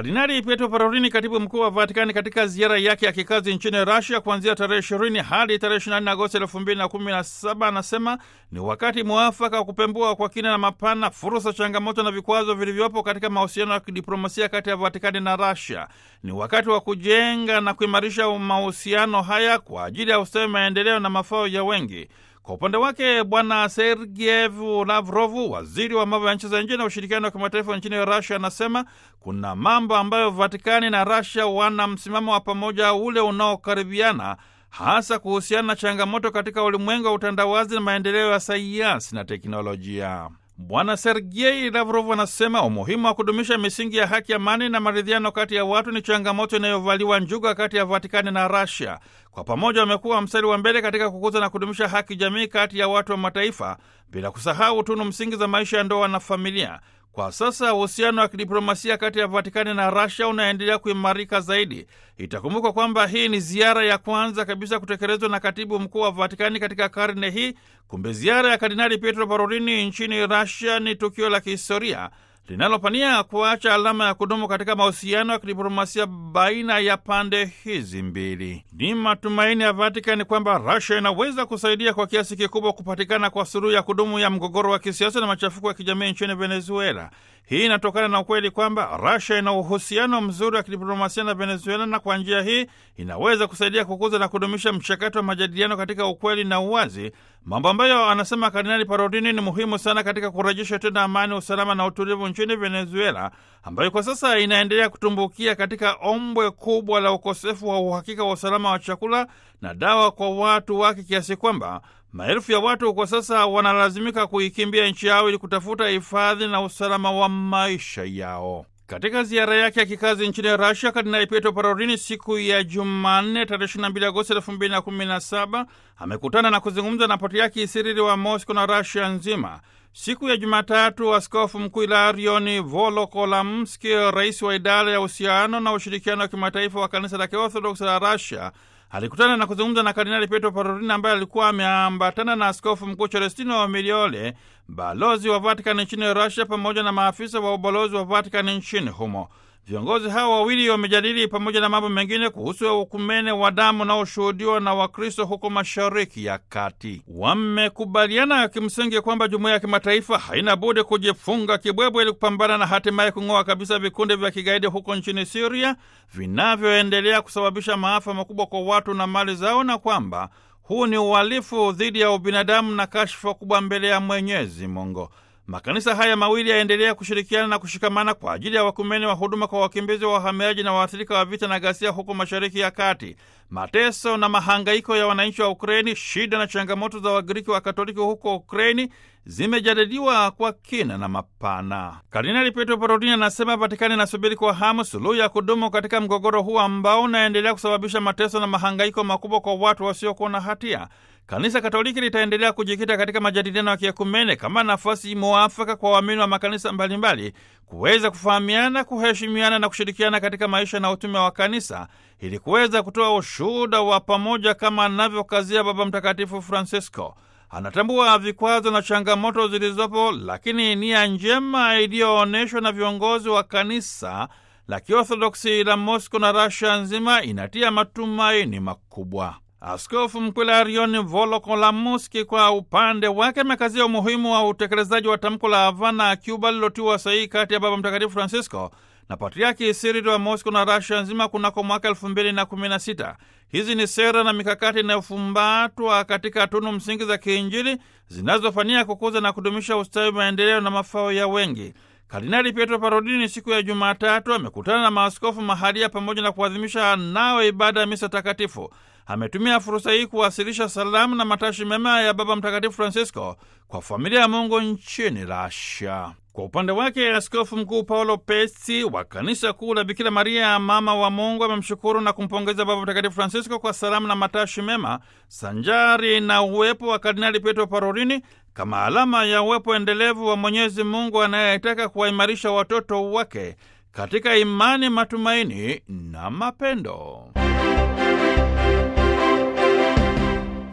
Kardinali Pietro Parolini, katibu mkuu wa Vatikani, katika ziara yake ya kikazi nchini Rasia kuanzia tarehe ishirini hadi tarehe ishirini na nne Agosti elfu mbili na kumi na saba anasema ni wakati mwafaka wa kupembua kwa kina na mapana fursa, changamoto na vikwazo vilivyopo katika mahusiano ya kidiplomasia kati ya Vatikani na Rasia. Ni wakati wa kujenga na kuimarisha mahusiano haya kwa ajili ya ustawi, maendeleo na mafao ya wengi. Kwa upande wake Bwana Sergeyev Lavrov, waziri wa mambo ya nchi za nje na ushirikiano wa kimataifa nchini Rasia, anasema kuna mambo ambayo Vatikani na Rasia wana msimamo wa pamoja ule unaokaribiana, hasa kuhusiana na changamoto katika ulimwengu wa utandawazi na maendeleo ya sayansi na teknolojia. Bwana Sergei Lavrov anasema umuhimu wa kudumisha misingi ya haki, amani na maridhiano kati ya watu ni changamoto inayovaliwa njuga kati ya Vatikani na Rasia. Kwa pamoja wamekuwa mstari wa mbele katika kukuza na kudumisha haki jamii kati ya watu wa mataifa, bila kusahau tunu msingi za maisha ya ndoa na familia. Kwa sasa uhusiano wa kidiplomasia kati ya Vatikani na Rasia unaendelea kuimarika zaidi. Itakumbukwa kwamba hii ni ziara ya kwanza kabisa kutekelezwa na katibu mkuu wa Vatikani katika karne hii. Kumbe ziara ya Kardinali Pietro Parolini nchini Rasia ni tukio la kihistoria linalopania kuacha alama ya kudumu katika mahusiano ya kidiplomasia baina ya pande hizi mbili. Ni matumaini ya Vatikani kwamba Rasia inaweza kusaidia kwa kiasi kikubwa kupatikana kwa suluhu ya kudumu ya mgogoro wa kisiasa na machafuko ya kijamii nchini Venezuela. Hii inatokana na ukweli kwamba Rasia ina uhusiano mzuri wa kidiplomasia na Venezuela, na kwa njia hii inaweza kusaidia kukuza na kudumisha mchakato wa majadiliano katika ukweli na uwazi, mambo ambayo anasema Kardinali Parolini ni muhimu sana katika kurejesha tena amani, usalama na utulivu nchini Venezuela, ambayo kwa sasa inaendelea kutumbukia katika ombwe kubwa la ukosefu wa uhakika wa usalama wa chakula na dawa kwa watu wake, kiasi kwamba maelfu ya watu kwa sasa wanalazimika kuikimbia nchi yao ili kutafuta hifadhi na usalama wa maisha yao. Katika ziara yake ya kikazi nchini Rasia, Kardinali Pietro Parolini siku ya Jumanne tarehe 22 Agosti 2017 amekutana na kuzungumza na patriaki Sirili wa Mosco na Rasia nzima. Siku ya Jumatatu, askofu mkuu Ilarioni Volokolamski, rais wa idara ya uhusiano na ushirikiano wa kimataifa wa kanisa la Kiorthodoksi la Rasia, alikutana na kuzungumza na Kardinali Pietro Parolini ambaye alikuwa ameambatana na askofu mkuu Celestino wa Miliole, balozi wa Vatikani nchini Rusia, pamoja na maafisa wa ubalozi wa Vatikani nchini humo. Viongozi hao wawili wamejadili pamoja na mambo mengine kuhusu ukumene wa damu unaoshuhudiwa na Wakristo huko Mashariki ya Kati. Wamekubaliana kimsingi kwamba jumuiya ya kimataifa haina budi kujifunga kibwebwe ili kupambana na hatimaye kung'oa kabisa vikundi vya kigaidi huko nchini Siria vinavyoendelea kusababisha maafa makubwa kwa watu na mali zao, na kwamba huu ni uhalifu dhidi ya ubinadamu na kashfa kubwa mbele ya Mwenyezi Mungu. Makanisa haya mawili yaendelea kushirikiana na kushikamana kwa ajili ya wakumeni wa huduma kwa wakimbizi wa wahamiaji na waathirika wa vita na ghasia huko Mashariki ya Kati. Mateso na mahangaiko ya wananchi wa Ukraini, shida na changamoto za Wagiriki wa Katoliki huko Ukraini zimejadiliwa kwa kina na mapana. Kardinali Pietro Parolini anasema Vatikani inasubiri kwa hamu suluhu ya kudumu katika mgogoro huu ambao unaendelea kusababisha mateso na mahangaiko makubwa kwa watu wasiokuwa na hatia. Kanisa Katoliki litaendelea kujikita katika majadiliano ya kiekumene kama nafasi mwafaka kwa waamini wa makanisa mbalimbali kuweza kufahamiana, kuheshimiana na kushirikiana katika maisha na utume wa kanisa ili kuweza kutoa ushuhuda wa pamoja kama anavyokazia Baba Mtakatifu Francisco. Anatambua vikwazo na changamoto zilizopo, lakini nia njema iliyoonyeshwa na viongozi wa kanisa la Kiorthodoksi la Mosco na Russia nzima inatia matumaini makubwa. Askofu Mkuu Ilarioni Volokolamuski kwa upande wake amekazia umuhimu wa utekelezaji wa tamko la Havana, Cuba, lilotiwa sahihi kati ya Baba Mtakatifu Francisco na Patriaki Sirili wa Mosco na Rasia nzima kunako mwaka elfu mbili na kumi na sita. Hizi ni sera na mikakati inayofumbatwa katika tunu msingi za kiinjili zinazofania kukuza na kudumisha ustawi, maendeleo na mafao ya wengi. Kardinali Pietro Parolini siku ya Jumatatu amekutana na maaskofu mahalia pamoja na kuadhimisha nao ibada ya misa takatifu. Ametumia fursa hii kuwasilisha salamu na matashi mema ya Baba Mtakatifu Francisco kwa familia ya Mungu nchini Rasia. Kwa upande wake, Askofu Mkuu Paulo Pesi wa Kanisa Kuu la Bikira Maria Mama wa Mungu amemshukuru na kumpongeza Baba Mtakatifu Francisco kwa salamu na matashi mema sanjari na uwepo wa Kardinali Pietro Parolini kama alama ya uwepo endelevu wa Mwenyezi Mungu anayetaka kuwaimarisha watoto wake katika imani, matumaini na mapendo.